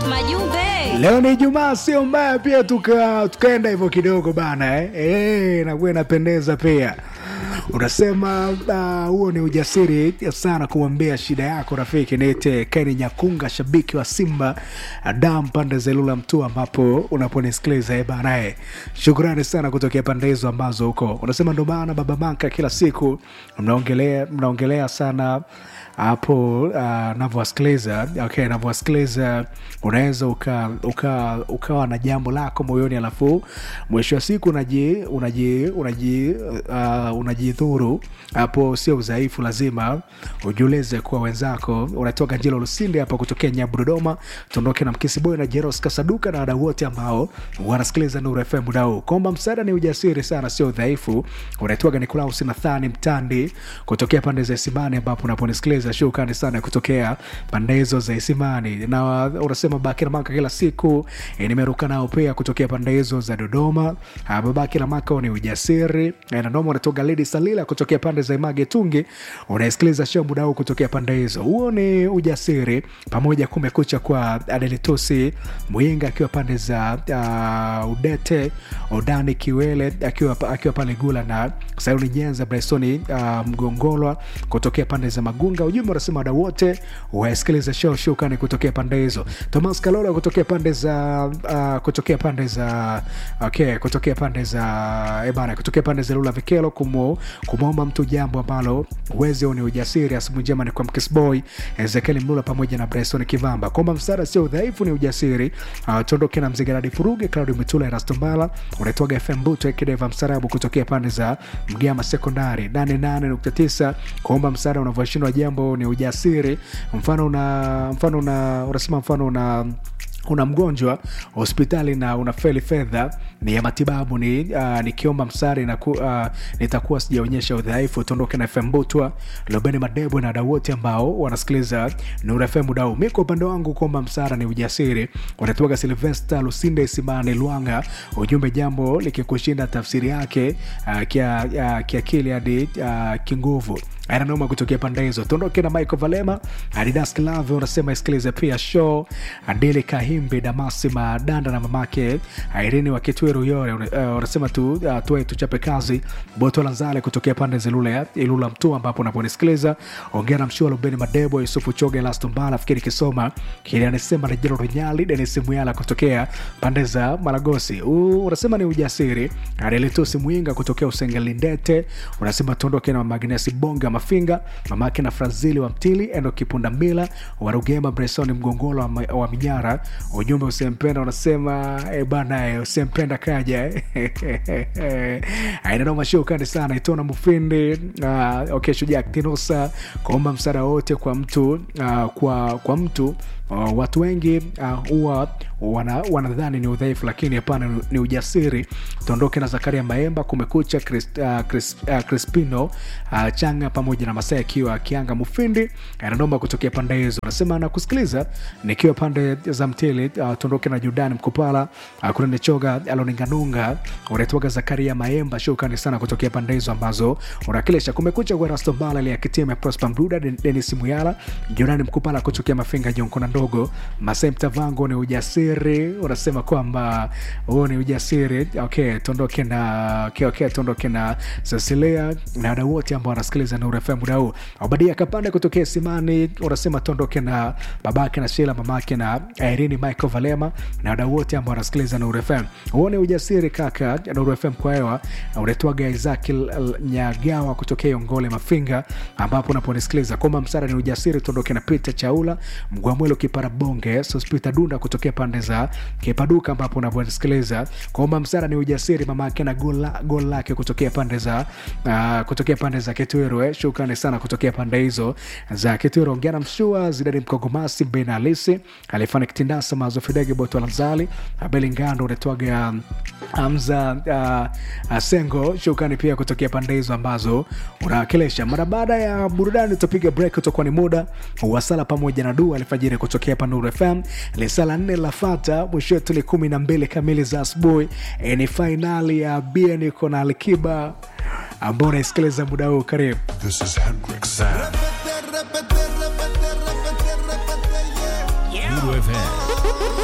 Majumbe. Leo ni Ijumaa, sio mbaya pia tuka tukaenda hivyo kidogo bana eh? Eh, nakuwa inapendeza pia. Unasema ah, huo ni ujasiri sana kumwambia shida yako rafiki. Niite Keni Nyakunga, shabiki wa Simba Adam pande za Ilula Mtu, ambapo unaponisikiliza eh bana eh. Shukrani sana kutokea pande hizo ambazo huko. Unasema ndo maana Baba Manka kila siku mnaongelea mnaongelea sana hapo uh, navyowasikiliza okay, navyowasikiliza unaweza uka, uka, ukawa na jambo lako moyoni alafu mwisho wa siku unaji unaji unaji uh, unajidhuru hapo sio udhaifu lazima ujiulize kuwa wenzako unatoka njilo lusinde hapa kutokea nyabu dodoma tuondoke na mkisi boy na jeros kasaduka na wadau wote ambao wanasikiliza nuru fm muda huu kwamba msaada ni ujasiri sana sio udhaifu unaitwaga nikolaus nathani mtandi kutokea pande za isimani ambapo unaponisikiliza shukrani sana kutokea pande hizo za isimani na unasema babake na maka kila siku e, nimeruka nao pia kutokea pande hizo za dodoma Ah, babake na maka ni ujasiri E, na noma unatoka lidi salila kutokea pande za image tungi unaisikiliza show muda huu kutokea pande hizo huo ni ujasiri pamoja kumekucha kwa adelitusi mwinga akiwa pande za uh, udete odani kiwele akiwa, akiwa pale gula na sayuni nyenza bresoni uh, mgongolwa kutokea pande za magunga ujumbe unasema wadau wote wasikiliza show shukani kutokea pande hizo thomas kalola kutokea pande za uh, kutokea pande za okay, kutokea pande za ebana kutokea pande za lula vikelo kumu, kumwomba mtu jambo ambalo uwezi ni ujasiri asubuhi njema ni kwa mkisboy ezekieli mlula pamoja na bresoni kivamba kwamba msaada sio udhaifu ni ujasiri uh, tuondoke na mzigaradi furuge claudi mitula erastombala unaitwaga fm buto ekideva msarabu kutokea pande za mgama sekondari 88.9 kuomba msaada unavyoshindwa jambo ni ujasiri mfano una mfano una unasema mfano una una mgonjwa hospitali na unafeli fedha ni ya matibabu ni uh, nikiomba msari na ku, uh, nitakuwa sijaonyesha udhaifu tuondoke na fm butwa lobeni madebo na wadau wote ambao wanasikiliza nura fm dau mi kwa upande wangu kuomba msara ni ujasiri wanatuaga silvesta lusinde isimani lwanga ujumbe jambo likikushinda tafsiri yake uh, kia, uh, kiakili hadi uh, kinguvu ananoma kutokea pande hizo tuondoke na michael valema adidas klave unasema isikilize pia show adili kahimbi damasi madanda na mamake airini wa kitwiru yore uh, unasema tu uh, tuwe tuchape kazi boto lanzale kutokea pande zilule ilula mtu ambapo unaponisikiliza ongea na mshua lubeni madebo yusufu choge lastombala fikiri kisoma kilianisema rejero runyali denis muyala kutokea pande za maragosi uh, unasema ni ujasiri adelitusi mwinga kutokea usengelindete unasema tuondoke na magnesi bonga mafinga mamake na frazili wa mtili endo kipunda mila warugema bresoni mgongolo wa, ma- wa minyara ujumbe usempenda unasema e bana eh, usempenda kaja ainanoma shukani sana itona mufindi uh, okay, shujaa tinosa kuomba msaada wote kwa mtu uh, kwa, kwa mtu Uh, watu wengi huwa uh, wana, wanadhani ni udhaifu lakini hapana ni- ni ujasiri tuondoke na zakaria maemba kumekucha Chris, uh, Chris, uh, crispino uh, changa pamoja na masaa akiwa akianga mufindi ananoma kutokea pande hizo anasema nakusikiliza nikiwa pande za mtili uh, tuondoke na judani mkupala uh, kunanichoga aloninganunga unaitwaga zakaria maemba shukani sana kutokea pande hizo ambazo unakilisha kumekucha kwa rastombala liakitime prosper mduda Den- denis muyala judani mkupala kutokea mafinga jonkona ndogo masai mtavango ni ujasiri unasema kwamba huo ni ujasiri okay tuondoke na okay, okay, tuondoke na cecilia na wadau wote ambao wanasikiliza nuru fm muda huu obadia kapande kutokea simani unasema tuondoke na babake na shila mamake na irini michael valema na wadau wote ambao wanasikiliza nuru fm huo ni ujasiri kaka nuru fm kwa hewa unaitwaga isaki L- L- nyagawa kutokea yongole mafinga ambapo unaponisikiliza kwamba msara ni ujasiri tuondoke na peter chaula mgwamwelo kipara bonge sospita dunda kutokea pande za kipaduka ambapo unavyosikiliza kwamba msara ni ujasiri mama yake na gol la- gol lake kutokea pande za uh, kutokea pande za kitwiru eh. shukrani sana kutokea pande hizo za kitwiru ongea na mshua zidani mkogomasi mbena halisi alifanya kitindasa mazofidege boto lanzali abeli ngando unatwaga amza uh, uh, sengo shukrani pia kutokea pande hizo ambazo unawakilisha mara baada ya burudani tutapiga break utakuwa ni muda wasala pamoja na dua alfajiri kutokea hapa Nuru FM. Lisala nne lafata, mwisho wetu ni kumi na mbili kamili za asubuhi. E, ni fainali ya BN iko na Alikiba ambao unaisikiliza muda huu. Karibu. This is Hendrix Sam. Repete, repete, repete, repete, repete, yeah. Nuru FM.